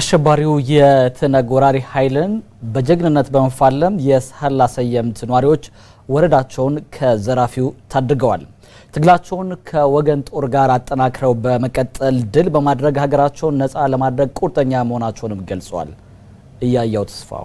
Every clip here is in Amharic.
አሸባሪው የትነግ ወራሪ ኃይልን በጀግንነት በመፋለም የሳህላ ሰየምት ነዋሪዎች ወረዳቸውን ከዘራፊው ታድገዋል። ትግላቸውን ከወገን ጦር ጋር አጠናክረው በመቀጠል ድል በማድረግ ሀገራቸውን ነፃ ለማድረግ ቁርጠኛ መሆናቸውንም ገልጸዋል። እያያው ተስፋው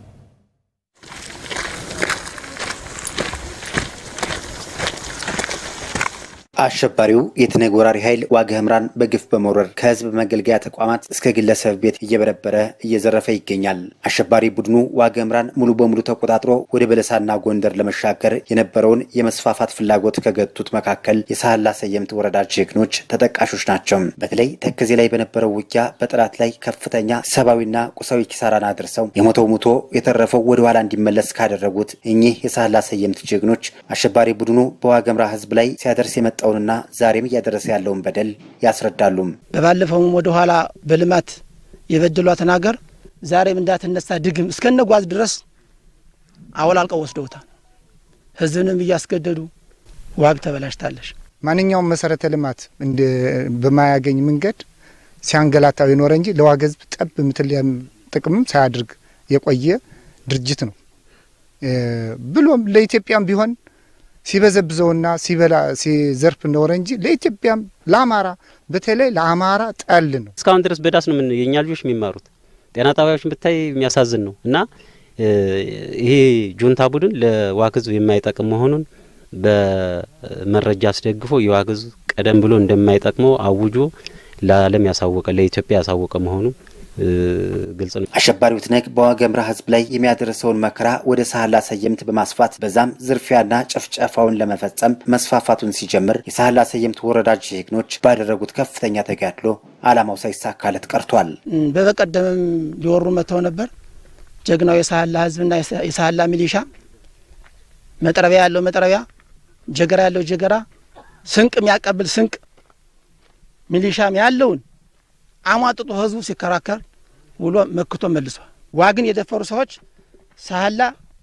አሸባሪው የትነግ ወራሪ ኃይል ዋግ ኽምራን በግፍ በመውረር ከህዝብ መገልገያ ተቋማት እስከ ግለሰብ ቤት እየበረበረ እየዘረፈ ይገኛል። አሸባሪ ቡድኑ ዋግ ኽምራን ሙሉ በሙሉ ተቆጣጥሮ ወደ በለሳና ጎንደር ለመሻገር የነበረውን የመስፋፋት ፍላጎት ከገቱት መካከል የሳህላ ሰየምት ወረዳ ጀግኖች ተጠቃሾች ናቸው። በተለይ ተከዜ ላይ በነበረው ውጊያ በጠላት ላይ ከፍተኛ ሰብአዊና ቁሳዊ ኪሳራን አድርሰው የሞተው ሙቶ የተረፈው ወደ ኋላ እንዲመለስ ካደረጉት እኚህ የሳህላ ሰየምት ጀግኖች አሸባሪ ቡድኑ በዋግ ኽምራ ህዝብ ላይ ሲያደርስ የመጣው ና ዛሬም እያደረሰ ያለውን በደል ያስረዳሉ። በባለፈውም ወደ ኋላ በልማት የበደሏትን ሀገር ዛሬም እንዳትነሳ ድግም እስከነጓዝ ድረስ አወላልቀው ወስደውታል። ህዝብንም እያስገደዱ ዋግ ተበላሽታለች። ማንኛውም መሰረተ ልማት በማያገኝ መንገድ ሲያንገላታው የኖረ እንጂ ለዋግ ህዝብ ጠብ ምትል ጥቅምም ሳያድርግ የቆየ ድርጅት ነው። ብሎም ለኢትዮጵያም ቢሆን ሲበዘብዘውና ሲበላ ሲዘርፍ እንደወረ እንጂ ለኢትዮጵያም ለአማራ በተለይ ለአማራ ጠል ነው። እስካሁን ድረስ በዳስ ነው ምን የእኛ ልጆች የሚማሩት ጤና ጣቢያዎችን ብታይ የሚያሳዝን ነው። እና ይሄ ጁንታ ቡድን ለዋግ ህዝብ የማይጠቅም መሆኑን በመረጃ አስደግፎ የዋግ ህዝብ ቀደም ብሎ እንደማይጠቅመው አውጆ ለዓለም ያሳወቀ ለኢትዮጵያ ያሳወቀ መሆኑ ግልጽ ነው። አሸባሪው ትነግ በዋግ ኽምራ ህዝብ ላይ የሚያደርሰውን መከራ ወደ ሳህላ ሰየምት በማስፋት በዛም ዝርፊያና ጨፍጨፋውን ለመፈጸም መስፋፋቱን ሲጀምር የሳህላ ሰየምት ወረዳ ጀግኖች ባደረጉት ከፍተኛ ተጋድሎ ዓላማው ሳይሳካለት ቀርቷል። በበቀደምም ሊወሩ መጥተው ነበር። ጀግናው የሳህላ ህዝብና የሳህላ ሚሊሻ መጥረቢያ ያለው መጥረቢያ፣ ጀገራ ያለው ጀገራ፣ ስንቅ የሚያቀብል ስንቅ ሚሊሻም ያለውን አሟጥጦ ህዝቡ ሲከራከር ውሎ መክቶ መልሷል። ዋግን የደፈሩ ሰዎች ሳህላ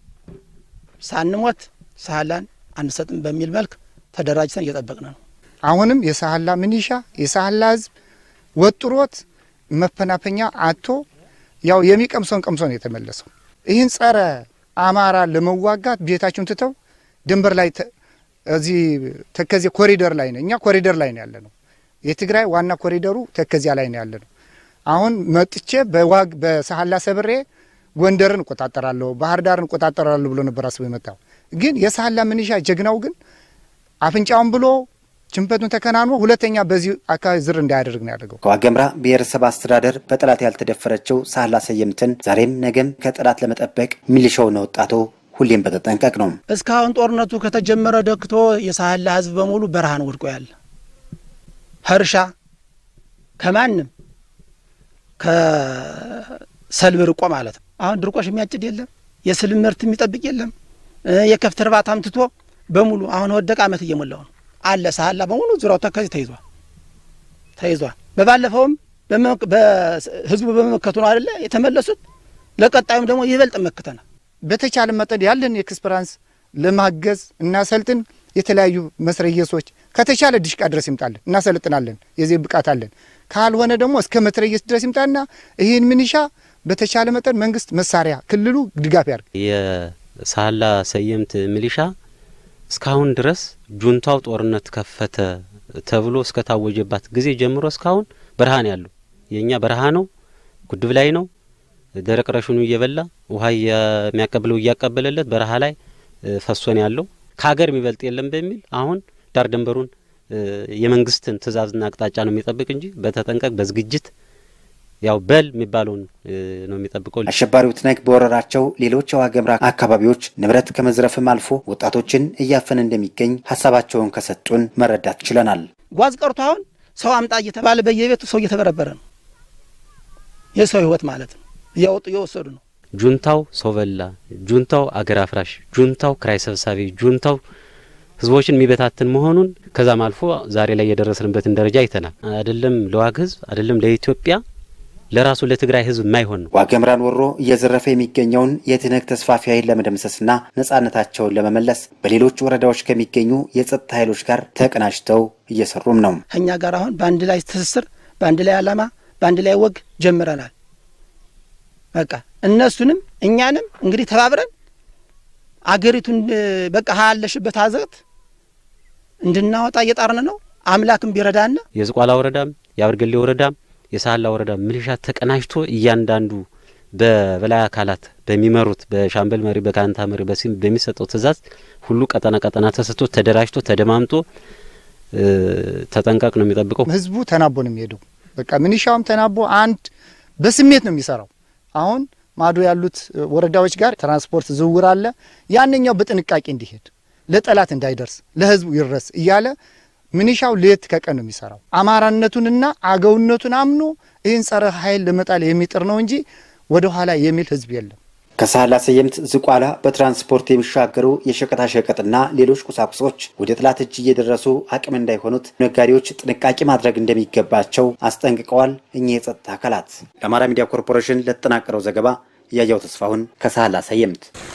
ሳንሞት ሳህላን አንሰጥም በሚል መልክ ተደራጅተን እየጠበቅን ነው። አሁንም የሳህላ ሚኒሻ የሳህላ ህዝብ ወጥሮት መፈናፈኛ አቶ ያው የሚቀምሰውን ቀምሶ ነው የተመለሰው። ይህን ጸረ አማራ ለመዋጋት ቤታችሁን ትተው ድንበር ላይ እዚህ ተከዜ ኮሪደር ላይ ነው። እኛ ኮሪደር ላይ ነው ያለ ነው። የትግራይ ዋና ኮሪደሩ ተከዚያ ላይ ነው ያለ ነው። አሁን መጥቼ በዋግ በሳህላ ሰብሬ ጎንደርን እቆጣጠራለሁ፣ ባህር ዳርን እቆጣጠራለሁ ብሎ ነበር አስቦ የመጣው። ግን የሳህላ ምንሻ ጀግናው ግን አፍንጫውን ብሎ ችንፈቱን ተከናንሞ ሁለተኛ በዚህ አካባቢ ዝር እንዳያደርግ ነው ያደርገው። ከዋግ ኽምራ ብሔረሰብ አስተዳደር በጠላት ያልተደፈረችው ሳህላ ሰየምትን ዛሬም ነገም ከጠላት ለመጠበቅ ሚሊሻውና ወጣቱ ሁሌም በተጠንቀቅ ነው። እስካሁን ጦርነቱ ከተጀመረ ደክቶ የሳህላ ህዝብ በሙሉ በረሃን ወድቆ ያለ ከእርሻ ከማንም ከሰልብ ርቆ ማለት ነው። አሁን ድርቆሽ የሚያጭድ የለም፣ የስልም ምርት የሚጠብቅ የለም። የከብት እርባታም ትቶ በሙሉ አሁን ወደቀ ዓመት እየሞላው ነው አለ ሳህላ በሙሉ ዙሪያው ተከዜ ተይዟል ተይዟል። በባለፈውም ህዝቡ በመመከቱ ነው አይደለ የተመለሱት። ለቀጣዩም ደግሞ ይበልጥ መክተናል። በተቻለ መጠን ያለን ኤክስፐራንስ ለማገዝ እናሰልጥን። የተለያዩ መስረየሶች ከተቻለ ድሽቃ ድረስ ይምጣለን፣ እናሰልጥናለን። የዚህ ብቃት አለን። ካልሆነ ደግሞ እስከ መትረየስ ድረስ ይምጣና ይህን ምንሻ በተቻለ መጠን መንግስት መሳሪያ ክልሉ ድጋፍ ያርግ። የሳህላ ሰየምት ሚሊሻ እስካሁን ድረስ ጁንታው ጦርነት ከፈተ ተብሎ እስከ ታወጀባት ጊዜ ጀምሮ እስካሁን በረሃን ያለው የእኛ በረሃ ነው፣ ጉድብ ላይ ነው። ደረቅ ረሽኑ እየበላ ውሃ የሚያቀብለው እያቀበለለት በረሃ ላይ ፈሶን ያለው ከሀገር የሚበልጥ የለም በሚል አሁን ዳር ድንበሩን የመንግስትን ትዕዛዝና አቅጣጫ ነው የሚጠብቅ እንጂ በተጠንቀቅ በዝግጅት ያው በል የሚባለውን ነው የሚጠብቀው። አሸባሪው ትነግ በወረራቸው ሌሎች የዋግ ኽምራ አካባቢዎች ንብረት ከመዝረፍም አልፎ ወጣቶችን እያፈነ እንደሚገኝ ሀሳባቸውን ከሰጡን መረዳት ችለናል። ጓዝ ቀርቶ አሁን ሰው አምጣ እየተባለ በየቤቱ ሰው እየተበረበረ ነው። የሰው ህይወት ማለት ነው እያወጡ እየወሰዱ ነው። ጁንታው ሰው በላ፣ ጁንታው አገር አፍራሽ፣ ጁንታው ክራይ ሰብሳቢ፣ ጁንታው ህዝቦችን የሚበታትን መሆኑን ከዛም አልፎ ዛሬ ላይ የደረስንበትን ደረጃ አይተናል። አይደለም ለዋግ ህዝብ አይደለም ለኢትዮጵያ ለራሱ ለትግራይ ህዝብ የማይሆን ነው። ዋግ ኽምራን ወሮ እየዘረፈ የሚገኘውን የትነግ ተስፋፊ ኃይል ለመደምሰስና ነጻነታቸውን ለመመለስ በሌሎች ወረዳዎች ከሚገኙ የጸጥታ ኃይሎች ጋር ተቀናጅተው እየሰሩም ነው። ከእኛ ጋር አሁን በአንድ ላይ ትስስር፣ በአንድ ላይ ዓላማ፣ በአንድ ላይ ወግ ጀምረናል። በቃ እነሱንም እኛንም እንግዲህ ተባብረን አገሪቱን በቃ ያለሽበት አዘቅት እንድናወጣ እየጣርን ነው። አምላክም ቢረዳን የዝቋላ ወረዳም የአበርገሌ ወረዳም የሳህላ ወረዳ ሚሊሻ ተቀናጅቶ እያንዳንዱ በበላይ አካላት በሚመሩት በሻምበል መሪ፣ በካንታ መሪ በሲም በሚሰጠው ትእዛዝ ሁሉ ቀጠና ቀጠና ተሰጥቶ ተደራጅቶ ተደማምጦ ተጠንቀቅ ነው የሚጠብቀው። ህዝቡ ተናቦ ነው የሚሄደው። በቃ ሚኒሻውም ተናቦ አንድ በስሜት ነው የሚሰራው። አሁን ማዶ ያሉት ወረዳዎች ጋር ትራንስፖርት ዝውውር አለ። ያንኛው በጥንቃቄ እንዲሄድ ለጠላት እንዳይደርስ ለህዝቡ ይድረስ እያለ ሚኒሻው ሌት ከቀን ነው የሚሰራው። አማራነቱንና አገውነቱን አምኖ ይህን ጸረ ኃይል ለመጣል የሚጥር ነው እንጂ ወደ ኋላ የሚል ህዝብ የለም። ከሳህላ ሰየምት ዝቋላ በትራንስፖርት የሚሻገሩ የሸቀጣሸቀጥና ሌሎች ቁሳቁሶች ወደ ጠላት እጅ እየደረሱ አቅም እንዳይሆኑት ነጋዴዎች ጥንቃቄ ማድረግ እንደሚገባቸው አስጠንቅቀዋል። እኚህ የጸጥታ አካላት ለአማራ ሚዲያ ኮርፖሬሽን ለተጠናቀረው ዘገባ እያያው ተስፋሁን ከሳህላ ሰየምት